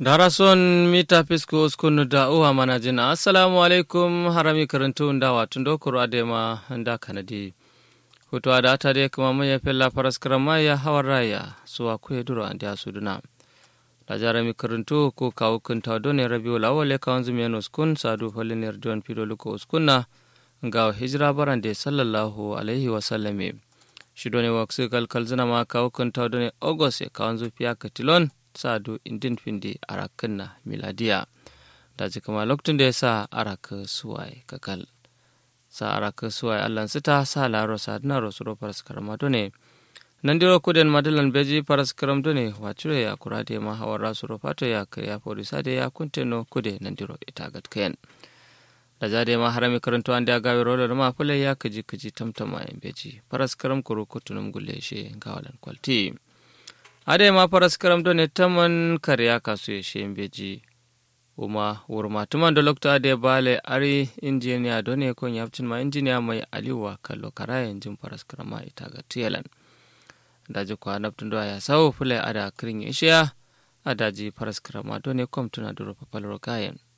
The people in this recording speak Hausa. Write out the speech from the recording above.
darason mita fisko uskunu da uwa mana jina assalamu alaikum harami karantu da watun dokoro adema da kanadi hutu da ta dai kuma mai fella faras karama ya hawar raya suwa kuye duro an da suduna da jarami karantu ko kawo kunta done rabiu lawale kawon zumiyan uskun sadu falin yarduwan fido luko uskunna ga hijira baran da sallallahu alaihi wasallame shi done waksu kalkal zina ma kawo kunta done august ya kawon zufiya katilon sadu indin findi arakinna miladiya da ji kama lokacin da ya sa araka suwaye kakal sa araka suwaye allan sita sa laro sa dina rosuro faras karama done nan diro kuden madalan beji faras karam done wacure ya kura da ma hawar rasuro fato ya kariya polisa da ya kunteno kude nan diro ita gatkayan da ja ma harami karanto an da gawe rolar ma fulai ya kaji kaji tamtama yan beji faras karam kuru kutunum gulle she gawalan kwalti ade ma faras karam do ne taman karya kasu ya she beji uma wurma tuman da lokta ade bale ari injiniya do ne kon yapcin ma injiniya mai aliwa kallo karayen jin faras karama ita ga tiyalan daji kwa naftun do ya sawo fulai ada kirin ishiya adaji faras karama do ne kom tuna duro papalro kayan